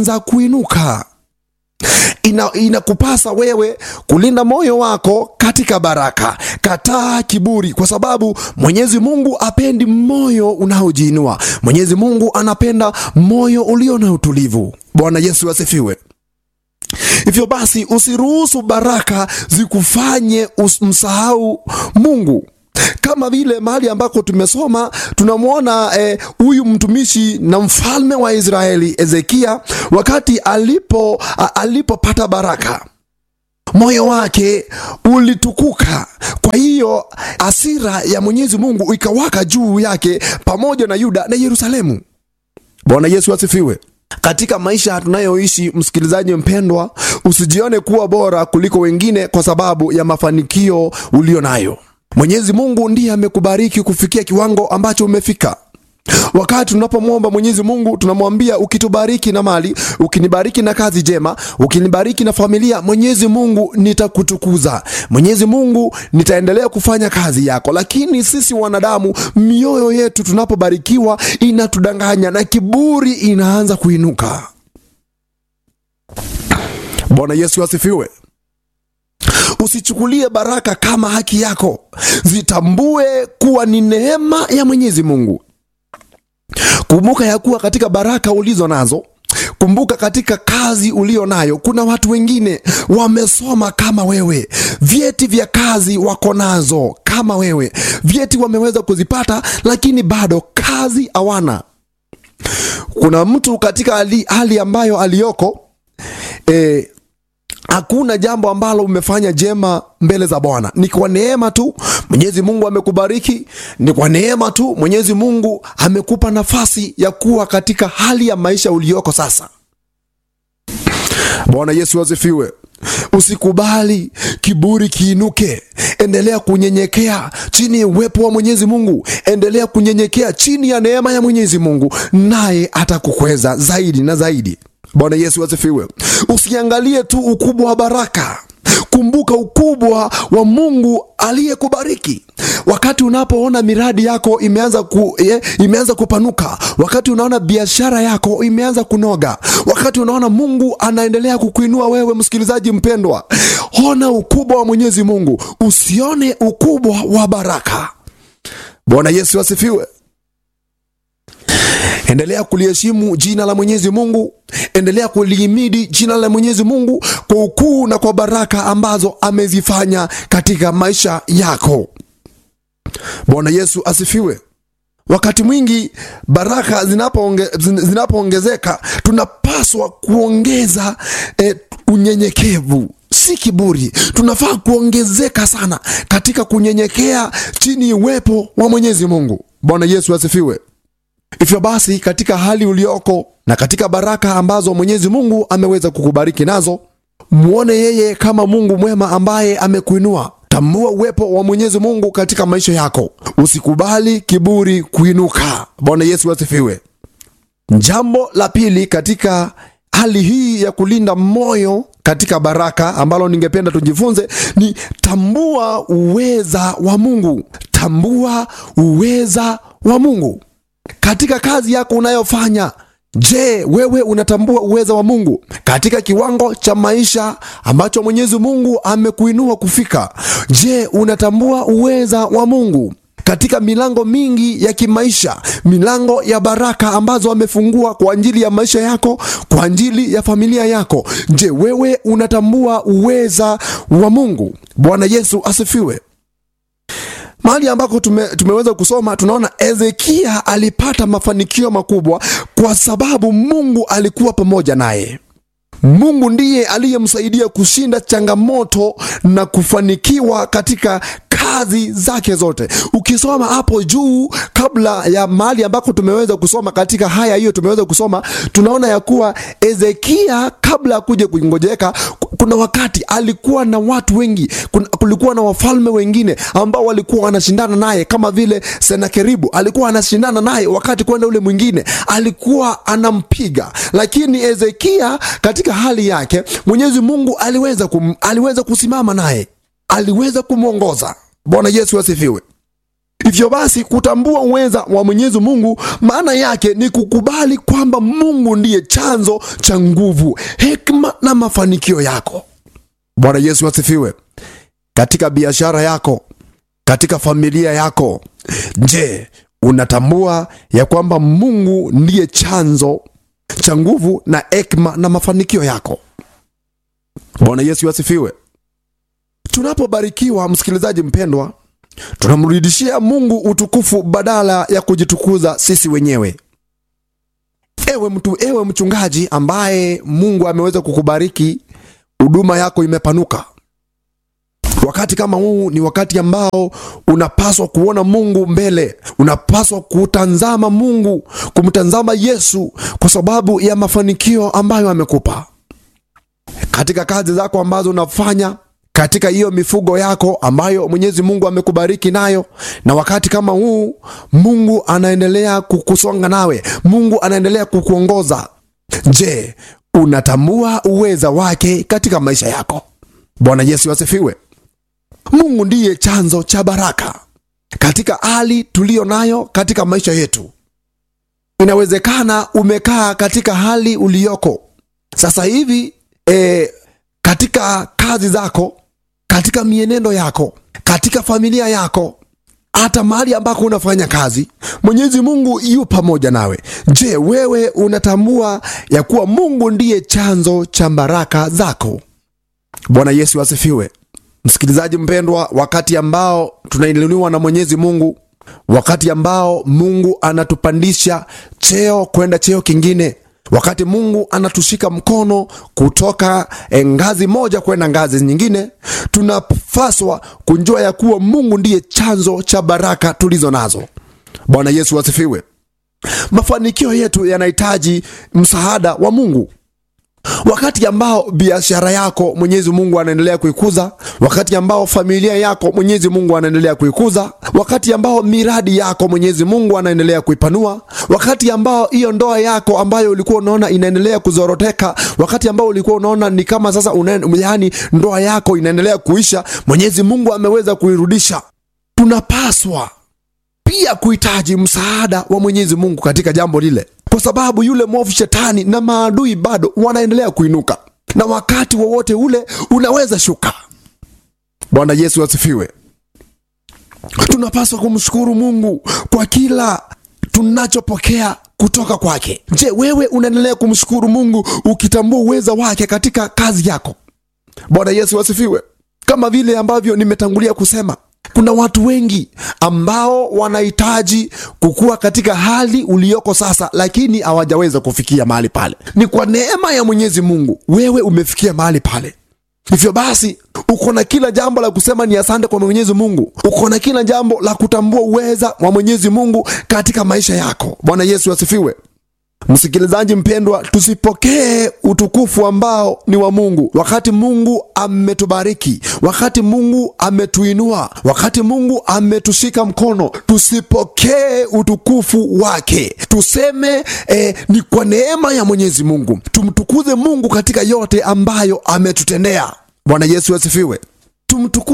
za kuinuka. Ina, inakupasa wewe kulinda moyo wako katika baraka. Kataa kiburi, kwa sababu Mwenyezi Mungu apendi moyo unaojiinua. Mwenyezi Mungu anapenda moyo ulio na utulivu. Bwana Yesu asifiwe. Hivyo basi usiruhusu baraka zikufanye msahau Mungu kama vile mahali ambako tumesoma tunamwona huyu eh, mtumishi na mfalme wa Israeli Ezekia, wakati alipo alipopata baraka moyo wake ulitukuka. Kwa hiyo hasira ya Mwenyezi Mungu ikawaka juu yake pamoja na Yuda na Yerusalemu. Bwana Yesu asifiwe. Katika maisha tunayoishi, msikilizaji mpendwa, usijione kuwa bora kuliko wengine kwa sababu ya mafanikio ulio nayo. Mwenyezi Mungu ndiye amekubariki kufikia kiwango ambacho umefika. Wakati tunapomwomba Mwenyezi Mungu tunamwambia, ukitubariki na mali, ukinibariki na kazi njema, ukinibariki na familia, Mwenyezi Mungu nitakutukuza, Mwenyezi Mungu nitaendelea kufanya kazi yako. Lakini sisi wanadamu, mioyo yetu tunapobarikiwa inatudanganya na kiburi inaanza kuinuka. Bwana Yesu asifiwe. Usichukulie baraka kama haki yako, zitambue kuwa ni neema ya Mwenyezi Mungu. Kumbuka ya kuwa katika baraka ulizo nazo, kumbuka katika kazi ulio nayo, kuna watu wengine wamesoma kama wewe, vyeti vya kazi wako nazo kama wewe, vyeti wameweza kuzipata, lakini bado kazi hawana. Kuna mtu katika hali, hali ambayo aliyoko eh, hakuna jambo ambalo umefanya jema mbele za Bwana. Ni kwa neema tu Mwenyezi Mungu amekubariki, ni kwa neema tu Mwenyezi Mungu amekupa nafasi ya kuwa katika hali ya maisha uliyoko sasa. Bwana Yesu asifiwe. Usikubali kiburi kiinuke. Endelea kunyenyekea chini ya uwepo wa Mwenyezi Mungu, endelea kunyenyekea chini ya neema ya Mwenyezi Mungu, naye atakukweza zaidi na zaidi. Bwana Yesu asifiwe. Usiangalie tu ukubwa wa baraka, kumbuka ukubwa wa Mungu aliyekubariki. Wakati unapoona miradi yako imeanza, ku, ye, imeanza kupanuka, wakati unaona biashara yako imeanza kunoga, wakati unaona Mungu anaendelea kukuinua wewe, msikilizaji mpendwa, ona ukubwa wa Mwenyezi Mungu, usione ukubwa wa baraka. Bwana Yesu asifiwe. Endelea kuliheshimu jina la Mwenyezi Mungu, endelea kulihimidi jina la Mwenyezi Mungu kwa ukuu na kwa baraka ambazo amezifanya katika maisha yako. Bwana Yesu asifiwe. Wakati mwingi baraka zinapoongezeka, zinapo tunapaswa kuongeza eh, unyenyekevu, si kiburi. Tunafaa kuongezeka sana katika kunyenyekea chini ya uwepo wa Mwenyezi Mungu. Bwana Yesu asifiwe. Hivyo basi katika hali ulioko na katika baraka ambazo Mwenyezi Mungu ameweza kukubariki nazo, mwone yeye kama Mungu mwema ambaye amekuinua. Tambua uwepo wa Mwenyezi Mungu katika maisha yako, usikubali kiburi kuinuka. Bwana Yesu asifiwe. Jambo la pili katika hali hii ya kulinda moyo katika baraka ambalo ningependa tujifunze ni tambua uweza wa Mungu. Tambua uweza wa Mungu katika kazi yako unayofanya. Je, wewe unatambua uweza wa Mungu katika kiwango cha maisha ambacho Mwenyezi Mungu amekuinua kufika? Je, unatambua uweza wa Mungu katika milango mingi ya kimaisha, milango ya baraka ambazo amefungua kwa ajili ya maisha yako, kwa ajili ya familia yako? Je, wewe unatambua uweza wa Mungu? Bwana Yesu asifiwe. Mahali ambako tume, tumeweza kusoma tunaona Ezekia alipata mafanikio makubwa kwa sababu Mungu alikuwa pamoja naye. Mungu ndiye aliyemsaidia kushinda changamoto na kufanikiwa katika kazi zake zote. Ukisoma hapo juu, kabla ya mahali ambako tumeweza kusoma katika haya hiyo tumeweza kusoma, tunaona ya kuwa Ezekia kabla ya kuja kuingojeka, kuna wakati alikuwa na watu wengi, kulikuwa na wafalme wengine ambao walikuwa wanashindana naye, kama vile Senakeribu alikuwa anashindana naye, wakati kwenda ule mwingine alikuwa anampiga, lakini Ezekia katika hali yake Mwenyezi Mungu aliweza, kum, aliweza kusimama naye, aliweza kumwongoza. Bwana Yesu asifiwe. Hivyo basi kutambua uweza wa Mwenyezi Mungu maana yake ni kukubali kwamba Mungu ndiye chanzo cha nguvu, hekima na mafanikio yako. Bwana Yesu asifiwe. Katika biashara yako, katika familia yako, je, unatambua ya kwamba Mungu ndiye chanzo cha nguvu na hekima na mafanikio yako? Bwana Yesu asifiwe. Tunapobarikiwa, msikilizaji mpendwa, tunamrudishia Mungu utukufu badala ya kujitukuza sisi wenyewe. Ewe mtu, ewe mchungaji ambaye Mungu ameweza kukubariki, huduma yako imepanuka. Wakati kama huu ni wakati ambao unapaswa kuona Mungu mbele, unapaswa kutazama Mungu, kumtazama Yesu kwa sababu ya mafanikio ambayo amekupa katika kazi zako ambazo unafanya katika hiyo mifugo yako ambayo Mwenyezi Mungu amekubariki nayo. Na wakati kama huu Mungu anaendelea kukusonga nawe, Mungu anaendelea kukuongoza. Je, unatambua uweza wake katika maisha yako? Bwana Yesu asifiwe. Mungu ndiye chanzo cha baraka katika hali tuliyo nayo katika maisha yetu. Inawezekana umekaa katika hali uliyoko sasa hivi e, katika kazi zako, katika mienendo yako, katika familia yako, hata mahali ambako unafanya kazi, Mwenyezi Mungu yu pamoja nawe. Je, wewe unatambua ya kuwa Mungu ndiye chanzo cha baraka zako? Bwana Yesu asifiwe. Msikilizaji mpendwa, wakati ambao tunainuliwa na Mwenyezi Mungu, wakati ambao Mungu anatupandisha cheo kwenda cheo kingine wakati Mungu anatushika mkono kutoka eh, ngazi moja kwenda ngazi nyingine, tunapaswa kujua ya kuwa Mungu ndiye chanzo cha baraka tulizo nazo. Bwana Yesu asifiwe. Mafanikio yetu yanahitaji msaada wa Mungu. Wakati ambao biashara yako Mwenyezi Mungu anaendelea kuikuza, wakati ambao familia yako Mwenyezi Mungu anaendelea kuikuza, wakati ambao miradi yako Mwenyezi Mungu anaendelea kuipanua, wakati ambao hiyo ndoa yako ambayo ulikuwa unaona inaendelea kuzoroteka, wakati ambao ulikuwa unaona ni kama sasa una, yani ndoa yako inaendelea kuisha, Mwenyezi Mungu ameweza kuirudisha. Tunapaswa pia kuhitaji msaada wa Mwenyezi Mungu katika jambo lile, kwa sababu yule mwovu shetani na maadui bado wanaendelea kuinuka, na wakati wowote ule unaweza shuka. Bwana Yesu asifiwe. Tunapaswa kumshukuru Mungu kwa kila tunachopokea kutoka kwake. Je, wewe unaendelea kumshukuru Mungu ukitambua uweza wake katika kazi yako? Bwana Yesu asifiwe. Kama vile ambavyo nimetangulia kusema kuna watu wengi ambao wanahitaji kukua katika hali uliyoko sasa, lakini hawajaweza kufikia mahali pale. Ni kwa neema ya Mwenyezi Mungu wewe umefikia mahali pale. Hivyo basi, uko na kila jambo la kusema ni asante kwa Mwenyezi Mungu. Uko na kila jambo la kutambua uweza wa Mwenyezi Mungu katika maisha yako. Bwana Yesu asifiwe. Msikilizaji mpendwa, tusipokee utukufu ambao ni wa Mungu wakati Mungu ametubariki, wakati Mungu ametuinua, wakati Mungu ametushika mkono. Tusipokee utukufu wake, tuseme eh, ni kwa neema ya Mwenyezi Mungu. Tumtukuze Mungu katika yote ambayo ametutendea. Bwana Yesu asifiwe. Tumtukuze